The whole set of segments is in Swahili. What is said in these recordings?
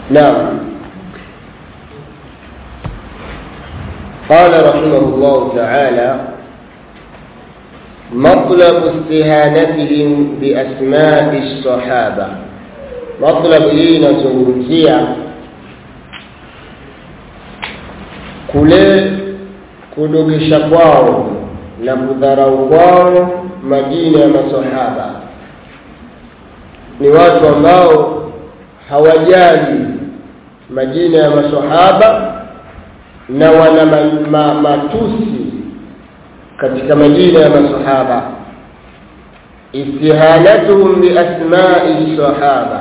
نعم قال رحمه الله تعالى مطلب استهانتهم بأسماء الصحابة مطلب hii inazungumzia kule kudogesha kwao na kudharau kwao majina ya masahaba ni watu ambao hawajali majina ya masahaba na wana ma, ma, matusi katika majina ya masahaba istihanatuhum biasmai sahaba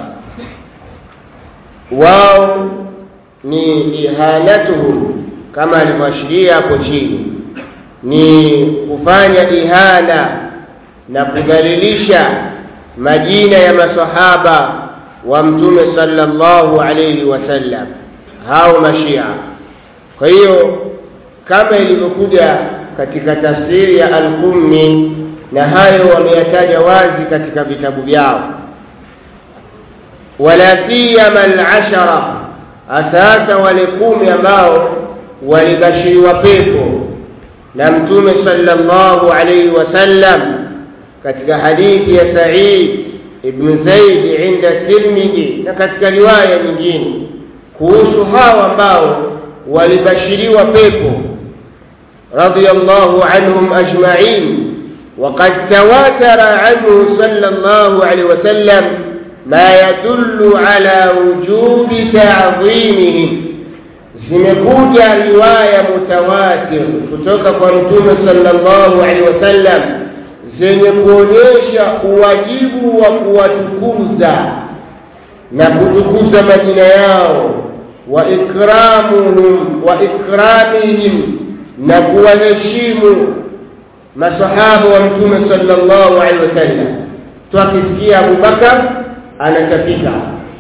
wao ni ihanatuhum kama alivyoashiria hapo chini ni kufanya ihana na kudhalilisha majina ya masahaba wa mtume sallallahu alayhi wasallam hao mashia kwa hiyo kama ilivyokuja katika tafsiri ya al-Qummi na hayo wameyataja wazi katika vitabu vyao wala siyama al-ashara asasa wale kumi ambao walibashiriwa pepo na mtume sallallahu alayhi wasallam katika hadithi ya Sa'id ibn Zaid inda Tirmidhi na katika riwaya nyingine kuhusu hawa ambao walibashiriwa pepo radiyallahu anhum ajma'in وقد تواتر عنه صلى الله عليه وسلم ما يدل على وجوب تعظيمهم zimekuja riwaya mutawatir kutoka kwa mtume sallallahu alaihi wasallam zenye kuonyesha uwajibu wa kuwatukuza na kutukuza majina yao wa ikramuhum wa ikramihim na kuwaheshimu masahaba wa mtume sallallahu alaihi wasallam twakisikia Abubakar anatafika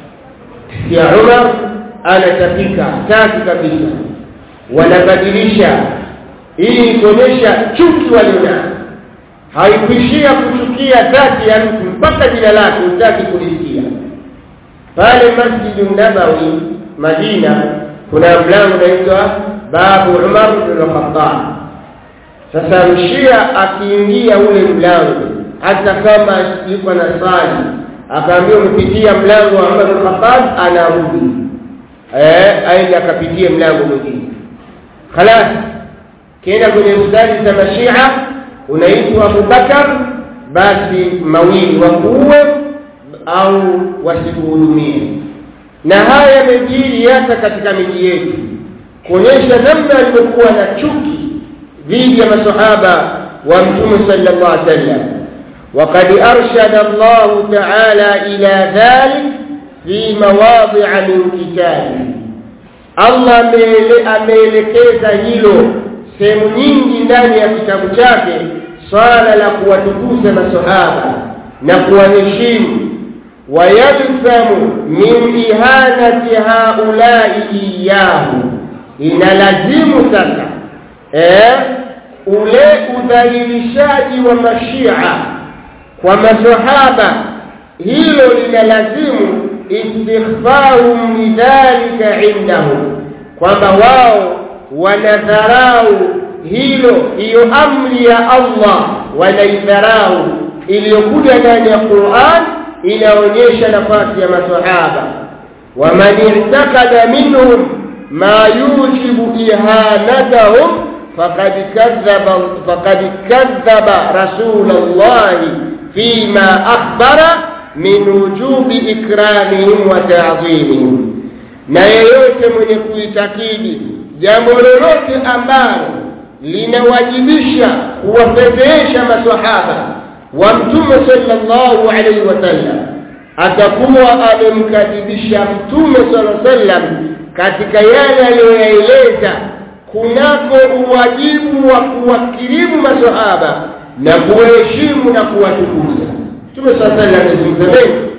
ya Umar anatafika tatu kabisa wanabadilisha ili kuonyesha chuki walionayo haikuishia kuchukia dhati ya mtu mpaka jina lake utaki kulisikia pale Masjid Nabawi Madina kuna mlango unaitwa Babu Umar bin Khattab sasa mshia akiingia ule mlango hata kama yuko na sali akaambiwa umepitia mlango wa Umar bin Khattab anarudi eh aende akapitie mlango mwingine خلاص kenda kwenye ustadi za mashia unaitwa Abubakar basi mawili wakuue au wasikuhudumie na haya yamejiri hata katika miji yetu kuonyesha namna alivyokuwa na chuki dhidi ya masahaba wa mtume sallallahu alaihi wasallam وقد أرشد الله تعالى إلى ذلك في مواضع من كتابه Allah ameelekeza hilo sehemu nyingi ndani ya kitabu chake swala la kuwatukuza masahaba na kuwaheshimu wayalzamu min ihanati haulai iyahu inalazimu sasa eh, ule udhalilishaji wa mashia kwa masahaba hilo linalazimu istighfarhum lidhalika indahum kwamba wao wanadharau hilo hiyo amri ya Allah wanaidharau iliyokuja ndani ya Qur'an inaonyesha nafasi ya maswahaba waman i'taqada minhum ma yujibu ihanatahum faqad kadhaba faqad kadhaba rasulullah fima akhbara min wujubi ikramihim wa ta'zimihim na yeyote mwenye kuitakidi jambo lolote ambalo linawajibisha kuwafedhesha maswahaba wa mtume sallallahu alaihi wasallam atakuwa amemkadhibisha mtume sallallahu alaihi wasallam katika yale aliyoyaeleza kunako uwajibu wa kuwakirimu maswahaba na kuwaheshimu na kuwatukuza mtume sallallahu alaihi wasallam amezungumza mengi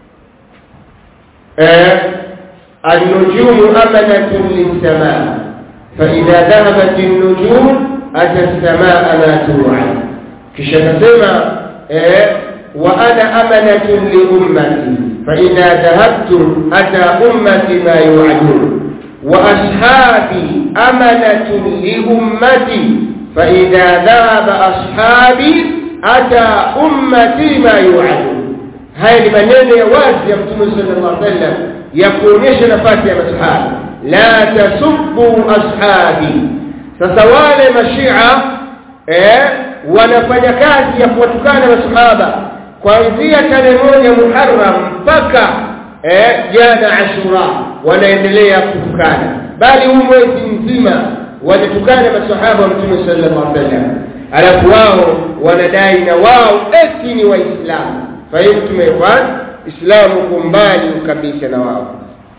eh النجوم أمنة للسماء فإذا ذهبت النجوم أتى السماء ما توعد kisha nasema eh wa ana amanatun li ummati فإذا ذهبت أتى أمتي ما يوعدون وأصحابي أمنة لأمتي فإذا ذهب أصحابي أتى أمتي ما يوعدون haya ni maneno ya wazi ya mtume sallallahu alaihi wasallam ya kuonyesha nafasi ya masahaba la tasubbu ashabi sasa wale mashia eh wanafanya kazi ya kuwatukana masahaba kuanzia tarehe moja Muharram mpaka eh jana Ashura wanaendelea kutukana bali huu mwezi mzima walitukana masahaba wa mtume sallallahu alaihi wasallam alafu wao wanadai na wao eti ni waislamu fahimtum ikhwan islamu kumbali kabisa na wao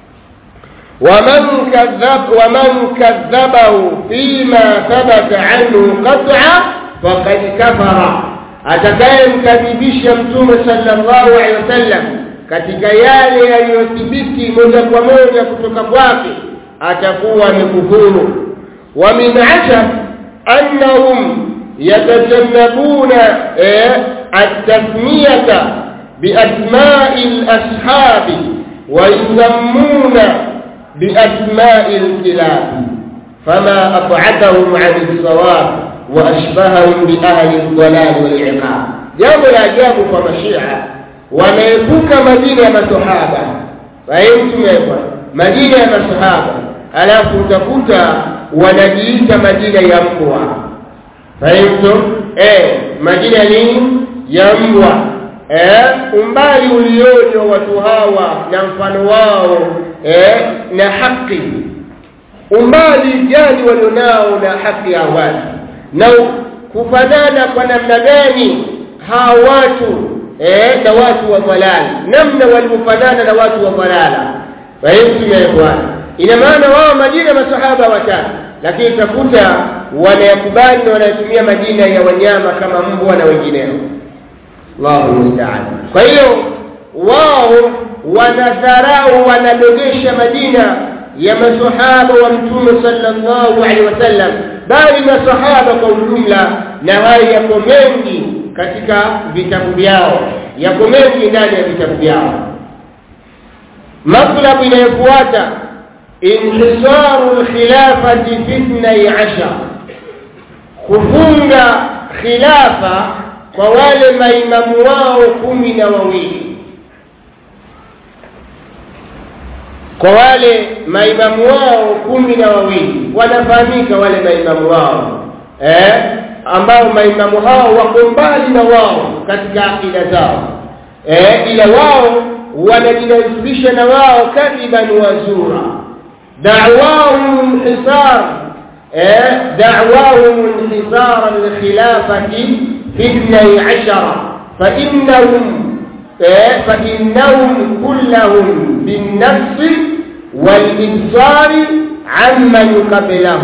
ومن كذب ومن كذبه فيما ثبت عنه قطعا فقد كفر atakayemkadhibisha mtume sallallahu alaihi wasallam katika yale yaliyothibiti moja kwa moja kutoka kwake atakuwa amekufuru wa min ajab annahum yatajannabuna at-tasmiyata biasma'i al-ashabi wa yusammuna biasma'i al-kilab fama ab'adahum 'an as-sawab wa ashbahahum bi ahli ad-dalal wal-'iqab jambo la ajabu kwa mashia wanaepuka majina ya masahaba fahimtumekwa majina ya masahaba alafu utakuta wanajiita majina ya mbwa fahimtum eh majina nini ya mbwa eh umbali uliojo watu hawa na mfano wao eh na haki umbali gani walionao na haki ya watu na kufanana kwa namna gani hawa watu eh na watu wa dhalali namna walivyofanana na watu wa dhalala fahimtum ya bwana ina maana wao majina masahaba watatu lakini utakuta wanayakubali na wanatumia majina ya wanyama kama mbwa na wengineo Allahu musta'an kwa hiyo wao wanadharau wanadogesha majina ya masahaba wa mtume sallallahu alaihi wasallam bali masahaba kwa ujumla na haya yako mengi katika vitabu vyao yako mengi ndani ya vitabu vyao matlabu inayofuata inhisaru alkhilafati fi 12 kufunga khilafa kwa wale maimamu wao kumi na wawili kwa wale maimamu wao kumi na wawili wanafahamika wale maimamu wao eh ambao maimamu hao wako mbali na wao katika akida zao eh ila wao wanajinasibisha na wao kadiban wazura da'wahum hisar eh da'wahum inhisar al-khilafati fi 12 fa innahum فإنهم كلهم بالنفس والإبصار عمن قبله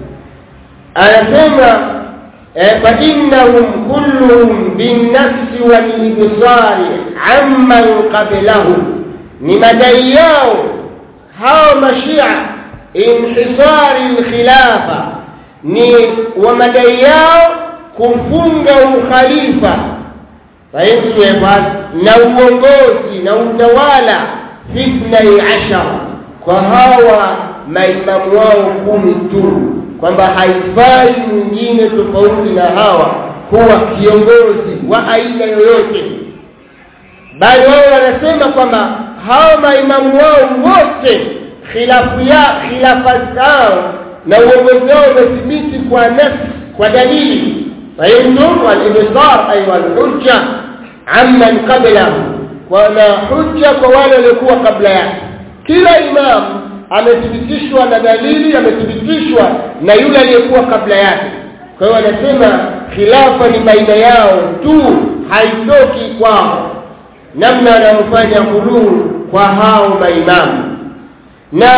أنسمع فإنهم كلهم بالنفس والإبصار عمن قبله لمدياه هاو مشيع انحصار الخلافة ni wamadai yao kumfunga ukhalifa fahimu na uongozi na utawala fitna ashara kwa hawa maimamu wao kumi tu kwamba haifai mwingine tofauti na hawa kuwa kiongozi wa aina yoyote bali wao wanasema kwamba hawa maimamu wao wote khilafu ya khilafa zao na uongozi wao umethibiti kwa nafsi kwa dalili fahimtum wal-ibsar ay wal-hujja amman qablahu wana hujja kwa wale waliokuwa kabla yake kila imam amethibitishwa na dalili amethibitishwa na yule aliyekuwa kabla yake kwa hiyo wanasema khilafa ni baina yao tu haitoki kwao namna wanayofanya huluu kwa hao maimamu na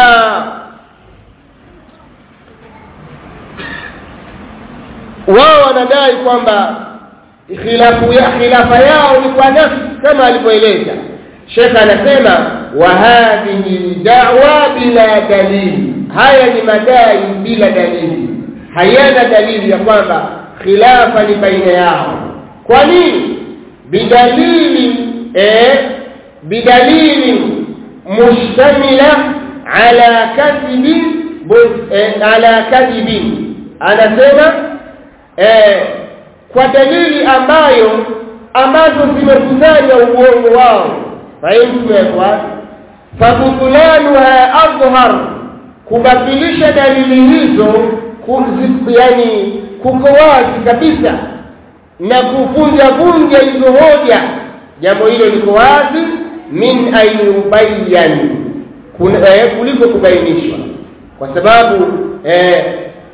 wao wanadai kwamba khilafu ya khilafa yao ni kwa nafsi kama alivyoeleza Sheikh anasema wa hadhihi da'wa bila dalili haya ni madai bila dalili hayana dalili ya kwamba khilafa ni baina yao kwa nini bidalili eh bidalili mushtamila ala kadhibi ala kadhibi anasema eh, kwa dalili ambayo ambazo zimekusanya uongo wao fahimtumekwa fabutulanuha adhhar kubatilisha dalili hizo yani kuko wazi kabisa na kuvunja vunja hizo hoja jambo hilo liko wazi min ayubayyan eh, kuliko kubainishwa kwa sababu eh,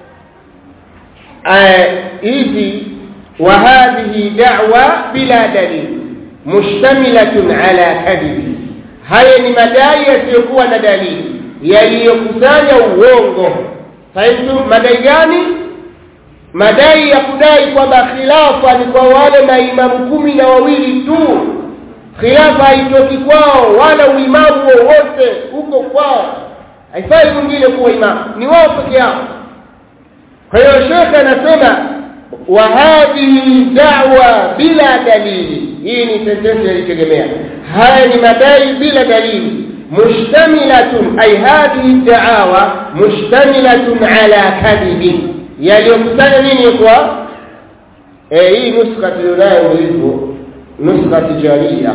hizi wa hadhihi da'wa bila dalil mushtamilatun ala kadhibi haya ni madai yasiyokuwa na dalili yaliyokusanya uongo fahimu madai gani madai ya kudai kwamba khilafa ni kwa wale maimamu kumi na wawili tu khilafa haitoki kwao wala uimamu wowote huko kwao haifai mwingine kuwa imamu ni wao peke yao kwa hiyo shekhe anasema wa hadhihi da'wa bila dalili hii ni sentensi yalitegemea haya ni madai bila dalili mushtamilatun ay hadhihi da'awa mushtamilatun ala kadhibin yaliyokusanya nini kwa eh hii nuskha tulionayo hivyo nuskha tijaria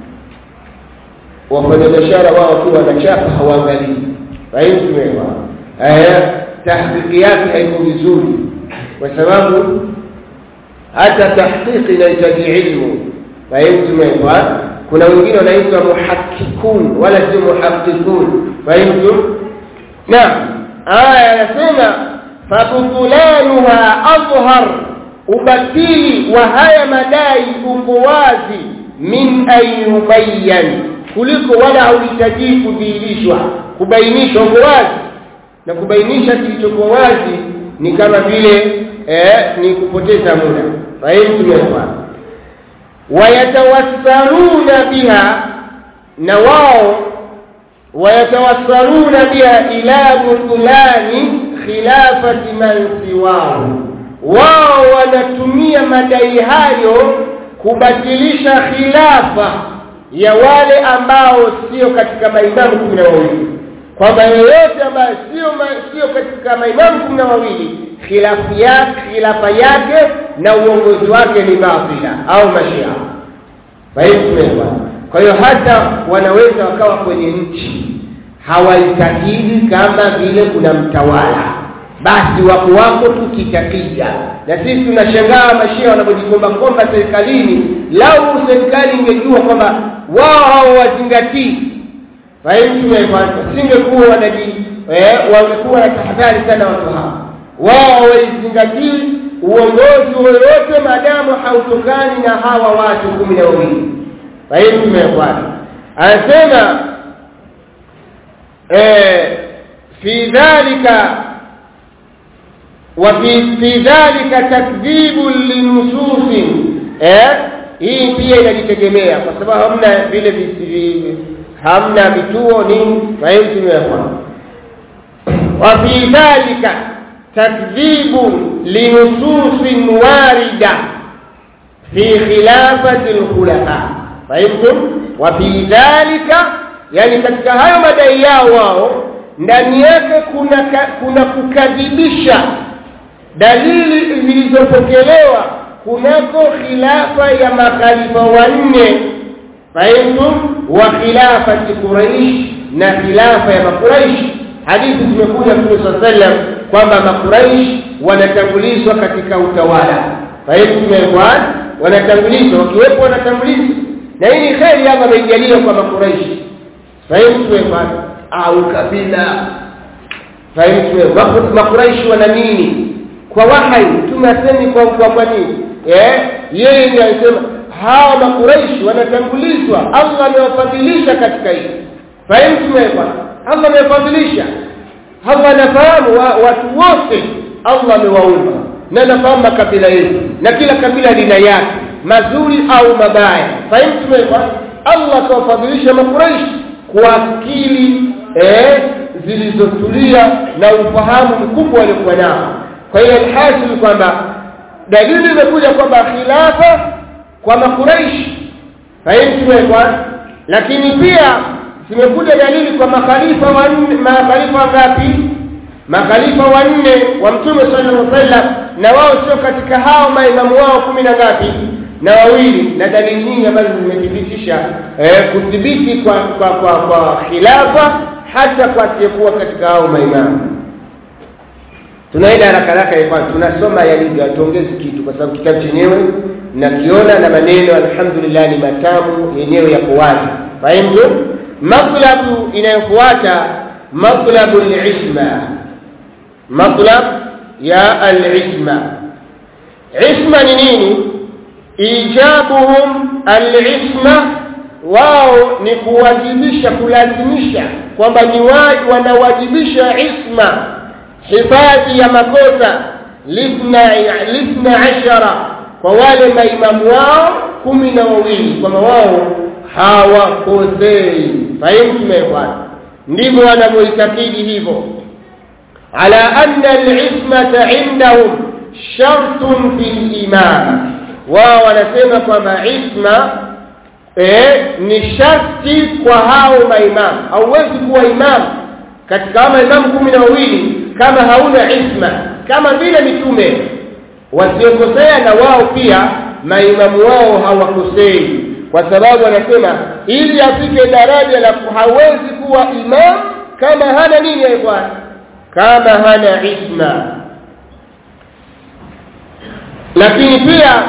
wafanyabiashara wao wakiwa wanachapa hawaangalii fahimu eh tahqiqi yake haiko vizuri kwa sababu hata tahqiqi inahitaji ilmu fahimu kuna wengine wanaitwa muhakkikun wala sio muhaqqikun fahimu naam aya anasema fabutulanuha adhhar ubatili wa haya madai uko wazi min ayubayyan kuliko wala hauhitaji kudhihirishwa kubainishwa uko wazi na kubainisha kilichokuwa wazi ni kama vile eh, ni kupoteza muda fahimu tumeelewa wayatawassaluna biha na wao wayatawassaluna biha ila butulani khilafati man siwahu wao wanatumia madai hayo kubatilisha khilafa ya wale ambao sio katika maimamu kumi na wawili kwamba yeyote ambaye sio sio katika maimamu kumi na wawili khilafu yake khilafa yake na uongozi wake ni batila au mashia fahimu kwa hiyo hata wanaweza wakawa kwenye nchi hawaitakidi kama vile kuna mtawala basi wako wako tu kitakija na sisi tunashangaa mashia wanapojikomba komba serikalini lau serikali ingejua kwamba wao hawazingatii fahimu singekuwa wanaji eh, wangekuwa na tahadhari sana watu hawa wao hawaizingatii uongozi wowote maadamu hautokani na hawa watu kumi na wawili fahimu tumekwana anasema eh, fi dhalika وفي في ذلك تكذيب لنصوص eh hii pia inajitegemea kwa sababu hamna vile hamna vituo nini fahimu tumewekwa wa fi dhalika takdhibu linususin warida fi khilafati alkhulafa fahimtum wa fi dhalika yani katika hayo madai yao wao ndani yake kuna kuna kukadhibisha dalili zilizopokelewa kunako khilafa ya makhalifa wanne fahimtum wa khilafati quraish na khilafa ya makuraish hadithi zimekuja Mtume sallam kwamba makuraish wanatangulizwa katika utawala fahimtum wanatangulizwa wakiwepo wanatangulizwa na hii ni kheri hapa ameijalia kwa makuraish fahimtum au kabila fahimtum makuraish wana nini kwa wahai tunasemi kwa kwa kwa nini eh yeye ndiye anasema hawa makuraishi wanatangulizwa Allah amewafadhilisha katika hili fahimu tumewekwa Allah amewafadhilisha Allah anafahamu wa, watu wote Allah amewaumba na anafahamu makabila yetu na kila kabila lina yake mazuri au mabaya fahimu tumewekwa Allah kawafadhilisha makuraishi kwa akili eh zilizotulia na ufahamu mkubwa waliokuwa nao kwa hiyo alhasil kwamba dalili imekuja kwamba khilafa kwa makuraish fahimu kwa lakini pia zimekuja dalili kwa makhalifa wanne makhalifa ngapi makhalifa wanne wa mtume sallallahu alaihi wasallam na wao sio katika hao maimamu wao kumi na ngapi na wawili na dalili nyingi ambazo zimethibitisha eh, kudhibiti kwa kwa kwa, kwa khilafa hata kwa asiyekuwa katika hao maimamu tunaenda haraka haraka kwa tunasoma yalivyo tuongeze kitu kwa sababu kitabu chenyewe nakiona na maneno alhamdulillah ni matamu yenyewe yako wazi fahimu matlabu inayofuata matlabu al-isma matlab ya al-isma isma ni nini ijabuhum al-isma wao ni kuwajibisha kulazimisha kwamba ni waji wanawajibisha isma hifadhi ya makosa lithna lithna ashara kwa wale maimamu wao kumi na wawili kwamba wao hawakosei fahimu tumepata ndivyo wanavyoitakidi hivyo ala anna al-ismata indahum shartun fil imama wao wanasema kwamba isma eh, ni sharti kwa hao maimamu hauwezi kuwa imamu katika hao maimamu kumi na wawili kama hauna isma kama vile mitume wasiokosea na wao pia maimamu wao hawakosei kwa sababu wanasema ili afike daraja la hawezi kuwa imam kama hana nini ya bwana kama hana isma lakini pia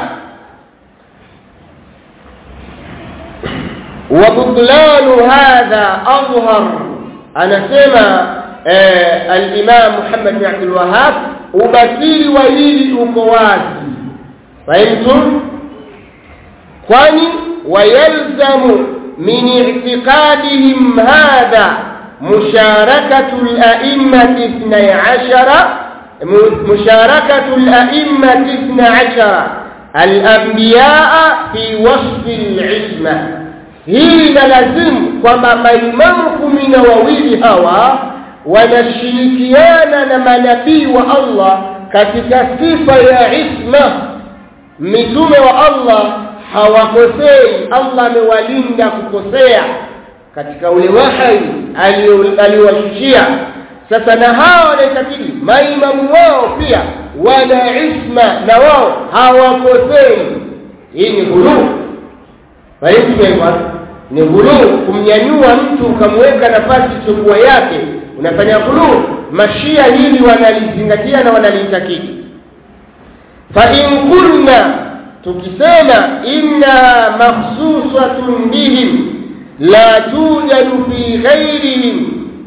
وبطلان هذا أظهر أنا سمع آه الإمام محمد بن عبد الوهاب وبكير وليل أكواسي فهمتم؟ kwani ويلزم من اعتقادهم هذا مشاركة الأئمة اثني عشر مشاركة الأئمة اثني عشر الأنبياء في وصف العصمة hii inalazimu kwamba maimamu kumi na wawili hawa wanashirikiana na manabii wa Allah katika sifa ya isma mitume wa Allah hawakosei Allah amewalinda kukosea katika ule wahai aliowashushia sasa na hawa wanaitakidi maimamu wao pia wana isma na wao hawakosei hii ni ghuluu fahimu ni ghuluu kumnyanyua mtu ukamweka nafasi isiyokuwa yake unafanya ghuluu mashia hili wanalizingatia na wanalitakidi fa in kunna tukisema inna makhsusatun bihim la tujadu fi ghairihim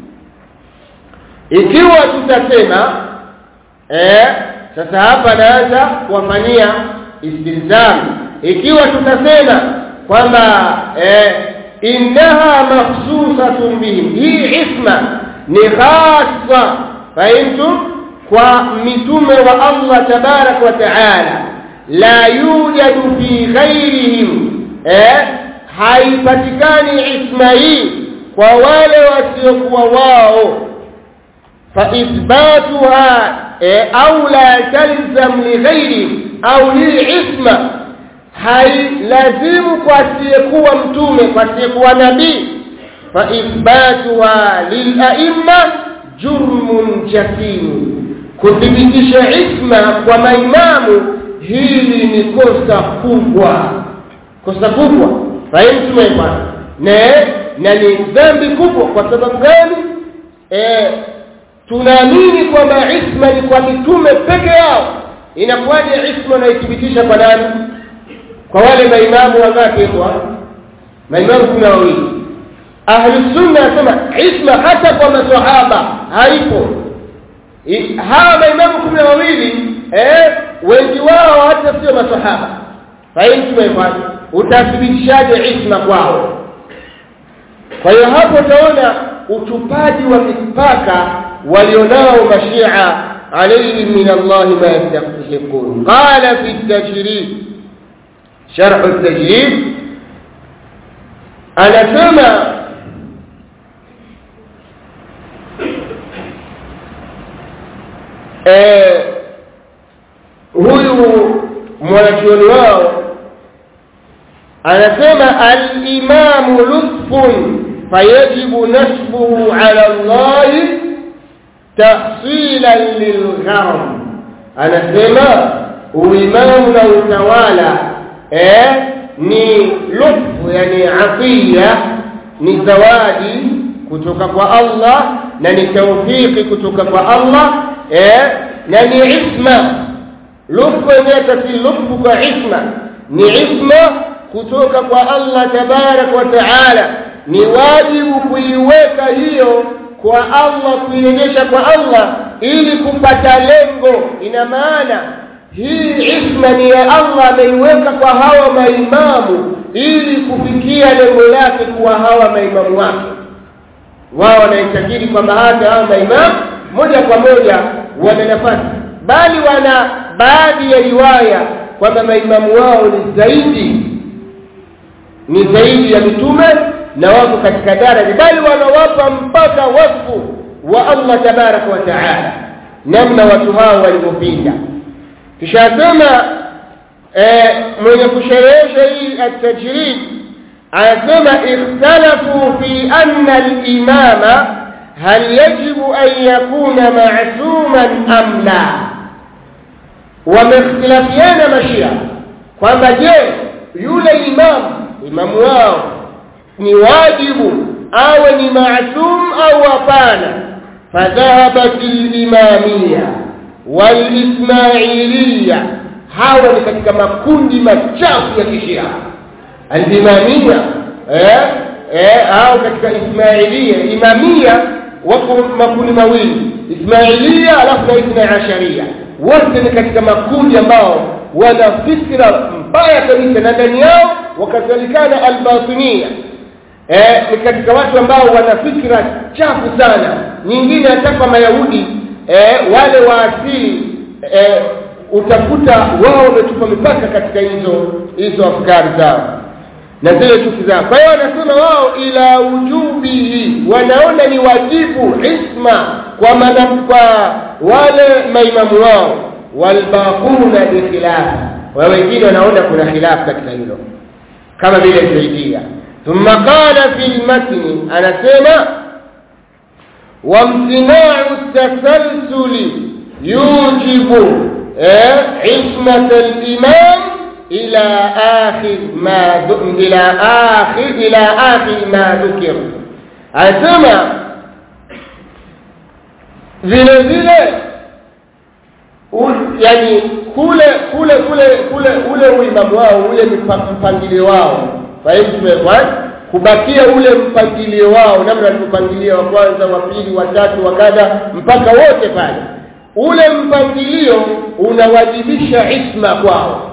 ikiwa tutasema eh sasa hapa naanza kuwafanyia istilzam ikiwa tutasema kwamba eh innaha makhsusatun bihim hii isma ni khassa fahimtum kwa mitume wa Allah tabarak wa taala la yujadu fi ghairihim eh haipatikani isma hii kwa wale wasiokuwa wao fa ithbatuha eh, au la talzam li ghairi au hii isma hailazimu kwa asiyekuwa mtume kwa asiyekuwa nabii fa ithbatuha lil a'imma jurmun jasim kuthibitisha isma kwa maimamu hili ni kosa kubwa kosa kubwa fahimu tumepata na na ni dhambi kubwa kwa sababu gani eh tunaamini kwamba isma ni kwa mitume peke yao inakuwaje isma naithibitisha kwa nani kwa wale maimamu wangapi kwa maimamu kuna wawili ahli sunna nasema isma hata kwa maswahaba haipo hawa maimamu kumi na wawili eh wengi wao hata sio maswahaba fahimu tumefanya utathibitishaje isma kwao kwa hiyo hapo utaona utupaji wa mipaka walionao mashia alayhi min Allah ma yastahiqun qala fi at-tajrid sharh at-tajrid anasema eh huyu mwanachuoni wao anasema al-imamu lutfun fayajibu nasbuhu ala Allah tahsilan lilgharam anasema uimamu na utawala eh ni lutfu yani atiya ni zawadi kutoka kwa Allah na ni tawfiki kutoka kwa Allah eh na ni isma lutfu yenyewe si lutfu kwa isma ni isma kutoka kwa Allah tabarak wa taala ni wajibu kuiweka hiyo kwa Allah kuirejesha kwa Allah ili kupata lengo ina maana hii isma ni ya Allah ameiweka kwa hawa maimamu ili kufikia lengo lake kuwa hawa maimamu wake wao wanaitakidi kwamba hata hawa maimamu moja kwa moja wana nafasi bali wana baadhi ya riwaya kwamba maimamu wao ni zaidi ni zaidi ya mitume na wako katika daraja bali wanawapa mpaka wasfu wa Allah tabaraka wa taala namna watu hao walivyopinda kisha sema eh, mwenye kusherehesha hii at-tajrid anasema ikhtalafu fi anna al-imama hal yajibu an yakuna ma'suman am la wamekhtalafiana mashia kwamba je yule imamu imamu wao ni wajibu awe ni maasum au hapana fadhahabat al-imamiyya wal-ismailiyya hawa ni katika makundi machafu ya kishia al-imamiyya eh eh au katika ismailiyya imamiyya wako makundi mawili ismailiyya alafu na ithna asharia wote ni katika makundi ambao wana fikra mbaya kabisa na ndani yao wakazalikana albatinia eh ni katika watu ambao wana fikra chafu sana nyingine hata kwa mayahudi eh wale wa asili eh utakuta wao wametupa mipaka katika hizo hizo afkari zao na zile chuki zao kwa hiyo wanasema wao ila ujubihi wanaona ni wajibu isma kwa manam kwa wale maimamu wao walbaquna bikhilaf wa wengine wanaona kuna khilaf katika hilo kama vile zaidia ثم قال في المتن أنا سيما وامتناع التسلسل يوجب عصمة الإمام إلى آخر ما إلى آخر إلى آخر ما ذكر أسمع vile vile yani kule kule kule kule ule uimamu wao ule mpangilio wao fahimu kubakia ule mpangilio wao namna walivyopangilia wa kwanza wa pili wa tatu wa kadha mpaka wote pale ule mpangilio unawajibisha isma kwao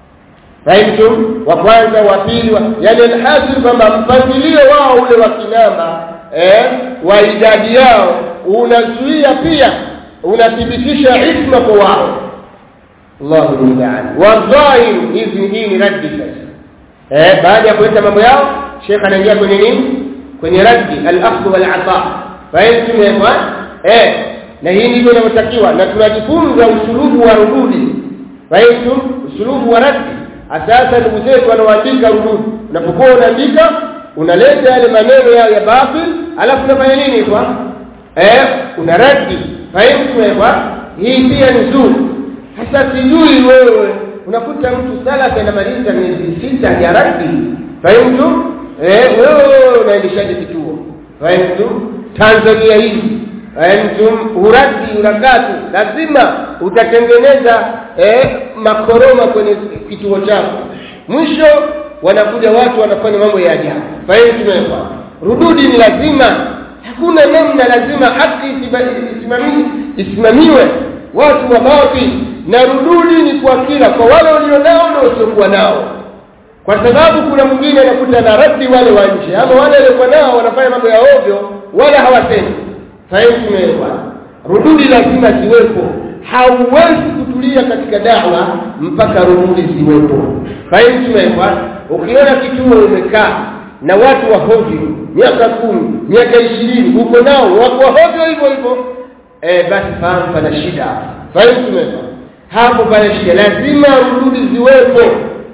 fahimu wa kwanza wa pili wa yani alhasil kwamba mpangilio wao ule wa kinamba eh wa idadi yao unazuia pia unathibitisha isma kwa wao Allahu musta'an wa dhahir hizi hii ni raddi sasa eh baada ya kuleta mambo yao Sheikh anaingia kwenye nini kwenye raddi al-akhdh wal ata fahimu eh na hii ndivyo inavyotakiwa na tunajifunza usulubu wa rududi fahimu usulubu wa raddi asasa ndugu zetu wanaoandika rududi unapokuwa unaandika unaleta yale maneno yao ya batil alafu unafanya nini kwa eh una raddi fahimu kwa hii pia ni nzuri hasa sijui wewe unakuta mtu sala anamaliza miezi sita ya raddi fahimu eh wewe unaendeshaje kituo fahimu Tanzania hii fahimu uradi urakatu lazima utatengeneza eh makoroma kwenye kituo chako mwisho wanakuja watu wanafanya mambo ya ajabu fahimu rududi ni lazima hakuna namna lazima haki isimamiwe isimamiwe watu wa batil na rududi ni kwa kila kwa wale walionao na wasiokuwa nao kwa sababu kuna mwingine anakuta na raddi wale wa nje ama wale waliokuwa nao wanafanya mambo ya ovyo wala hawasemi fahimu rududi lazima ziwepo hauwezi kutulia katika dawa mpaka rududi ziwepo fahimu ukiona kituo umekaa na watu wa hovyo miaka kumi miaka ishirini huko nao wako hovyo hivyo hivyo eh basi fahamu pana shida fahimu hapo pana shida lazima rududi ziwepo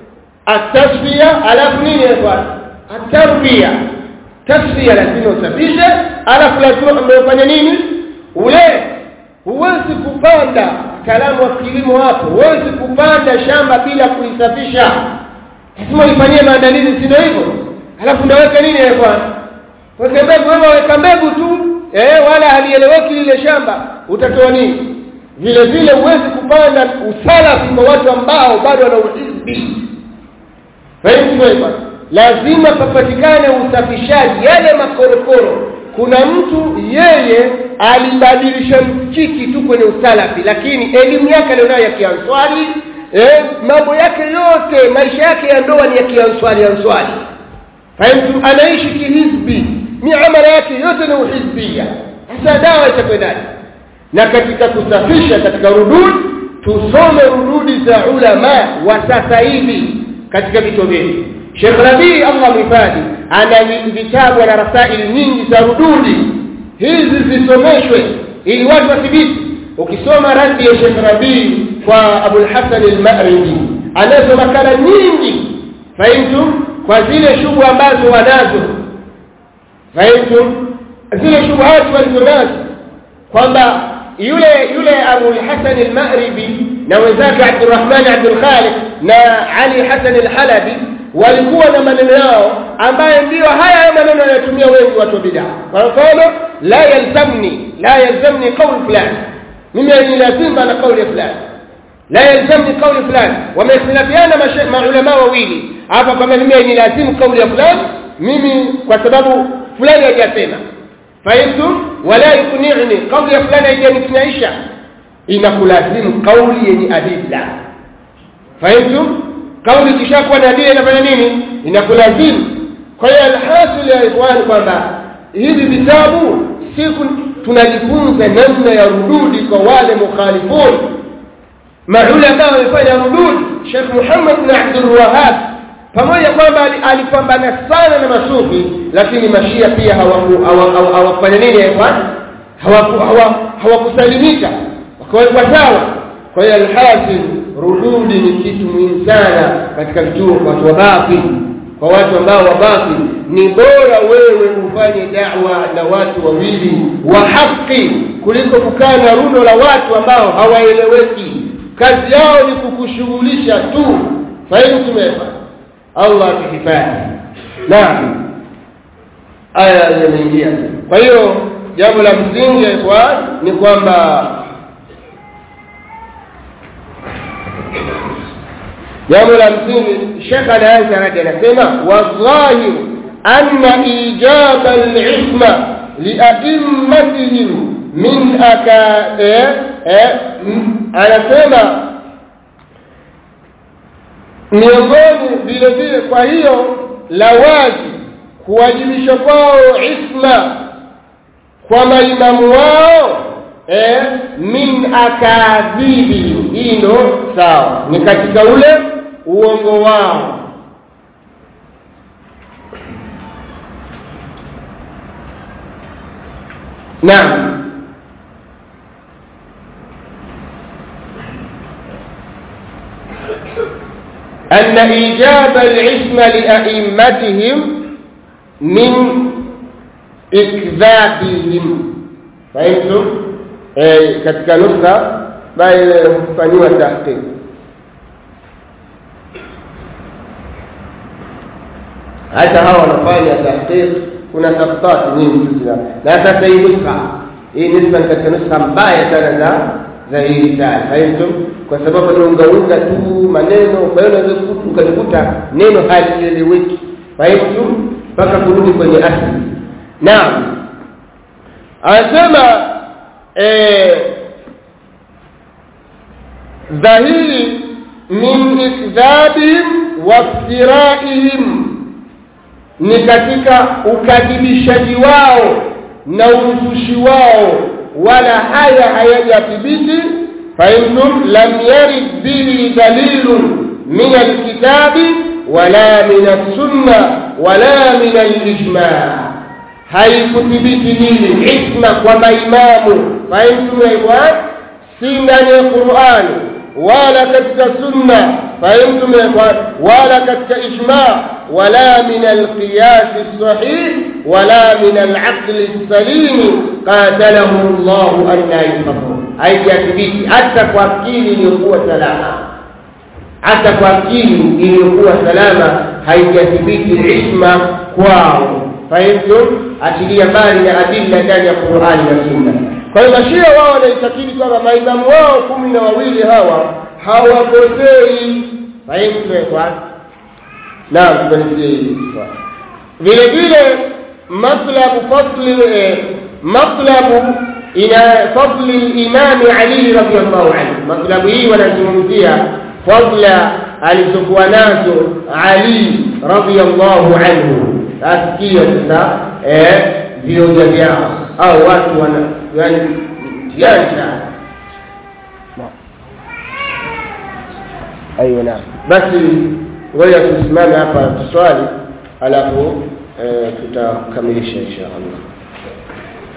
atasfia alafu nini kwa atarbia tasfia lazima usafishe alafu lazima umefanya nini ule huwezi kupanda kalamu wa kilimo hapo huwezi kupanda shamba bila kuisafisha lazima uifanyie maandalizi sio hivyo alafu ndaweka nini kwa weka mbegu wewe weka mbegu tu eh wala halieleweki lile shamba utatoa nini vile vile huwezi kupanda usalafi kwa watu ambao bado wana uhizbi fahimu lazima papatikane usafishaji yale makorokoro kuna mtu yeye alibadilisha msikiti tu kwenye usalafi lakini elimu yake alionayo ya kianswali eh, mambo yake yote maisha yake ya ndoa ni ya kianswali answali fahimu anaishi kihizbi miamala yake yote ni uhizbia sasa dawa itakwendaje na katika kusafisha katika rudud tusome rududi za ulama wa sasa hivi katika vituo vyetu Sheikh Rabi Allah mhifadhi ana vitabu na rasaili nyingi za rududi hizi zisomeshwe ili watu wathibiti ukisoma radi ya Sheikh Rabi kwa Abu al-Hasan al-Ma'ribi anazo makala nyingi fahimu kwa zile shughuli ambazo wanazo fahimu zile shubuhati walizonazo kwamba yule yule Abu al-Hasan al-Ma'ribi na wenzake Abdurrahman Abdul Khaliq na Ali Hasan al-Halabi walikuwa na maneno yao ambayo ndiyo haya maneno yanayotumia wengi watu wa bid'a kwa mfano la yalzamni la yalzamni qawl fulani mimi ni lazima na kauli fulani la yalzamni kauli fulani wameikhtilafiana maulama wawili hapa kama mimi ni lazimu kauli ya fulani mimi kwa sababu fulani hajasema fahimtum wala yukni'ni kauli ya fulani haijanikinaisha inakulazimu kauli yenye adilla fahimtum kauli kishakuwa na adilla inafanya nini inakulazimu kwa hiyo alhasil ya ikhwan kwamba hivi vitabu siku tunajifunza namna ya rududi kwa wale mukhalifun maulama wamefanya rududi Sheikh Muhammad bin Abdul Wahhab pamoja kwamba alipambana sana na masufi lakini mashia pia hawafanya nini hawakusalimika wakawekwa sawa kwa hiyo alhasil rududi ni kitu muhimu sana katika vituo kwa watu wa batil kwa watu ambao wa batil ni bora wewe ufanye da'wa na watu wawili wa haki kuliko kukaa na rundo la watu ambao hawaeleweki kazi yao ni kukushughulisha tu fahimu tumefanya Allah akihifadhi naam aya zimeingia kwa hiyo jambo la msingi kwa ni kwamba jambo la msingi Sheikh anaanza radi anasema wadhahir anna ijaba al-isma lia'immatihim min aka eh, eh, anasema miongoni vile vile kwa hiyo la wazi kuwajibisha kwao isma kwa maimamu wao eh, min akadhibi hii ndo sawa ni katika ule uongo wao naam أن إيجاب العصمة لأئمتهم من إكذابهم فهمتم؟ eh, katika nukta bali hufanyiwa tahqiq hata hawa wanafanya tahqiq kuna tafsiri nyingi sana na sasa hii nuskha hii nuskha ni katika nuskha mbaya sana za za hii risala fahimtum kwa sababu anaungaunga tu maneno kwa hiyo unaweza ukalikuta neno halieleweki fahimtum mpaka kurudi kwenye asili naam anasema dhahiri min ikdhabihim waftiraihim ni katika ukadhibishaji wao na uzushi wao wala haya hayajathibiti fainhum lam yarid bihi dalilun min alkitabi wala min alsunna wala min alijma haikuthibiti hili isma kwa maimamu fahimtum ya ikhwan si ndani ya qurani wala katika sunna fahimtum wala katika ijma wala min alqiyas as-sahih wala min al-aql as-salim qatalahu Allah an la yufaqu haijathibiti hata kwa akili iliyokuwa salama hata kwa akili iliyokuwa salama haijathibiti isma kwao fahimtum achilia mbali na adilla ndani ya Qur'ani na Sunna kwa hiyo mashia wao wanaitakidi kwamba maimamu wao kumi na wawili hawa hawakosei fahimtum kwa naam tumefikia hili vile vile matlabu fasli matlabu ina fadli imam Ali radhiyallahu anhu matlabu hii wanazungumzia fadla alizokuwa nazo Ali radhiyallahu anhu asikia sasa eh vioja vyao au watu wana yani mtihani sana ايوه نعم basi ngoja tusimame hapa tuswali alafu tutakamilisha insha Allah